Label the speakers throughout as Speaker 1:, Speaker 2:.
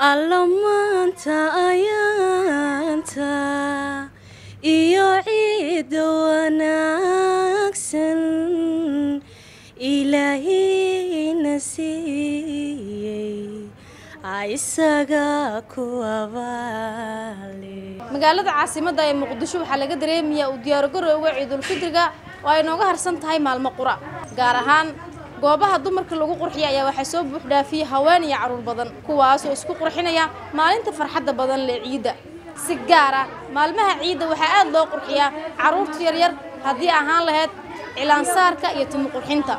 Speaker 1: alla maanta ayaanta iyo ciidda wanaagsan ilaahina siiyey isaga ku abaale
Speaker 2: magaalada caasimadda ee muqdisho waxaa laga dareemayaa uu diyaargarowga ciidulfidriga oo ay nooga harsan tahay maalmo qura gaar ahaan goobaha dumarka lagu qurxiya ayaa waxaa soo buuxdhaafiyey haween iyo carruur badan kuwaasoo isku qurxinaya maalinta farxadda badan lee ciidda si gaar ah maalmaha ciidda waxaa aad loo qurxiyaa carruurta yaryar haddii ahaan lahayd cilaansaarka iyo timo qurxinta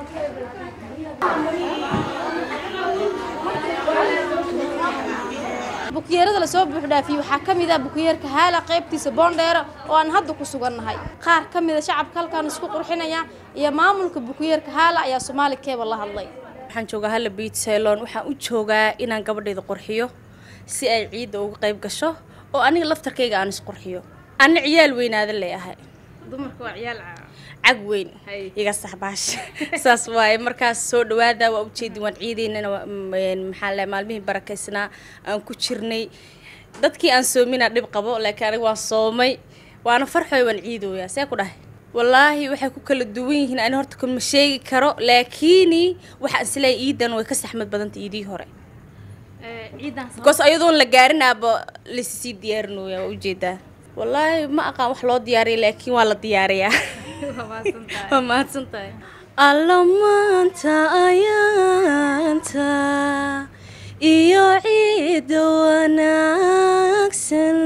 Speaker 2: bukiyeerada lasoo buuxdhaafiyey waxaa ka mid ah bukiyeerka haala qaybtiisa boondheera oo aan hadda ku sugannahay qaar ka mida shacabka halkan isku qurxinaya iyo maamulka bukiyeerka haala ayaa soomaali keeba la hadlay
Speaker 1: waxaan joogaa halla biit ceylon waxaan u joogaa inaan gabadhayda qurxiyo si ay ciidda uga qayb gasho oo aniga laftarkayga aan isqurxiyo anna ciyaal weynaada leeyahay
Speaker 2: dumarka waa ciyaal
Speaker 1: cag weyn iga saxbaash saas waaye markaas soo dhawaada waa ujeedin waan ciidaynana maxaa la maalmihii barakaysnaa aan ku jirnay dadkii aan soomina dhib qabo laakiin aniga waan soomay waana farxoy waan ciidooyaa see ku dhahay wallaahi waxay ku kala duwan yihiin ani horta kuma sheegi karo laakiini waxaan isleeyahay iidan way ka saxmad badanta iidii hore because ayadoon la gaarinaaba lasii diyaarinooya waa ujeedaa wallaahi ma aqaan wax loo diyaariya laakiin waa la diyaariyaa waa mahadsan tahay alla maanta ayaanta iyo ciidda wanaagsan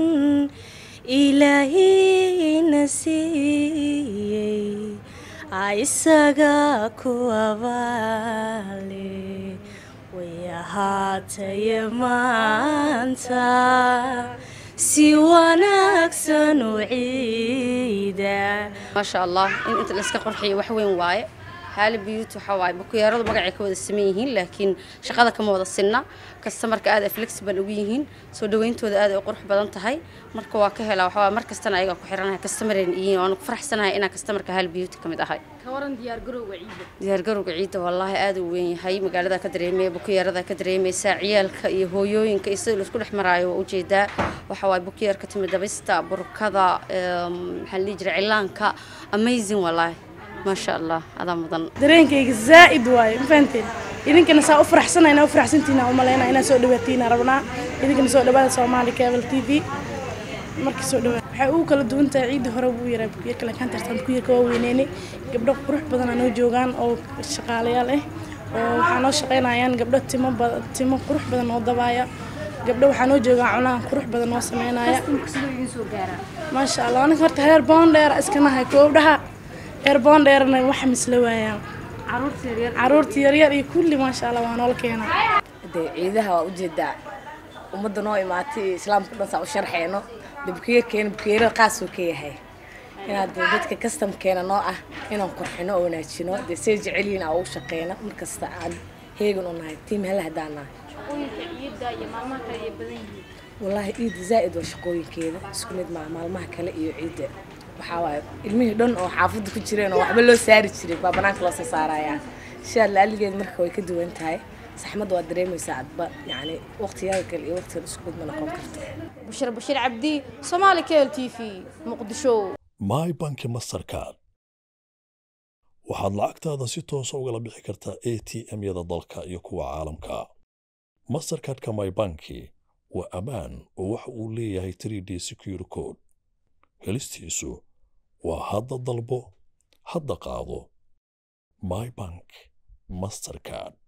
Speaker 1: ilaahina siiyey isaga ku abaale way ahaataye maanta si wanaagsan u ciida
Speaker 3: maasha allah in inta la iska qurxiyo wax weyn waaye haali biyuut waxaa waaye bukuyaaradu magacay ka wada saman yihiin laakiin shaqada kama wada sinna kastamarka aad ay flexible ugu yihiin soo dhawayntooda aad ay qurux badan tahay marka waa ka helaa waxaa mar kastana ayaga ku xiranahay kastamareen yihiin waana ku faraxsanahay inaan kastamarka haali biyuut ka mid ahay
Speaker 2: ka waran diyaargarowga ciidda
Speaker 3: diyaargarowga ciidda wallaahi aad uu weyn yahay magaalada ka dareemaya bukuyaarada ka dareemaysa ciyaalka iyo hooyooyinka iyo sida laisku dhex maraayo waa ujeedaa waxaa waaye bukuyaarka timid dabista burkada maxaa la dhihi jiray cilaanka amazing wallaahi maasha allah adaa mudan
Speaker 4: dareenkayga zaa'id waaye ma fahanteen idinkana saa u faraxsanayna u faraxsantiina u malaynaa inaa soo dhawaatiina rabnaa idinkana soo dhawaada soomaali cable t v marka soo dhawaada waxay ugu kala duwan tahay ciidda hore buu yaraa bukiyarka laakiin tartan bukiyarka waa weyneynay gabdho qurux badan aa noo joogaan oo shaqaalayaal ah oo waxaa noo shaqaynayaan gabdho timo badan timo qurux badan oo dabaaya gabdho waxaa noo joogaa cunaha qurux badan oo sameynaya maasha allah aniga horta heer boondheera iskanahay koobdhaha heer boondheerna waxa misla waayaan caruurta yaryar iyo kulli maasha allah waa noola keenaa
Speaker 5: dee ciidaha waa ujeedaa ummadda noo imaatay iyo islaamka dhan saa u sharxeyno dee bukiyeerkeena bukiyeero qaasoo ka yahay inaad dee dadka kastamkeena noo ah inaan qurxino oo wanaajino dee say jecelyihin aan ugu shaqeyno markasta aan heegan u nahay tiim hela haddaan nahay wallaahi ciidda zaa'id waa shaqooyinkeeda isku mid maa maalmaha kale iyo ciidda waxaa waaye ilmihii dhan oo xaafadda ku jireen oo waxba loo saari jiray baa banaanka loo soo saarayaa shaa laaligeed marka way ka duwan tahay saxmadda waad dareemaysaa adba yacni waqtiyaada kale iyo waqtigan isku mid ma noqon karto
Speaker 2: bushir bashiir cabdi soomaali cable t v muqdisho
Speaker 6: my banki mastercard waxaad lacagtaada si toosa ugala bixi kartaa a t m-yada dalka iyo kuwa caalamka mastercardka my banki waa ammaan oo waxa uu leeyahay 3d secure code helistiisu waa hadda dalbo hadda qaado my bank mastercard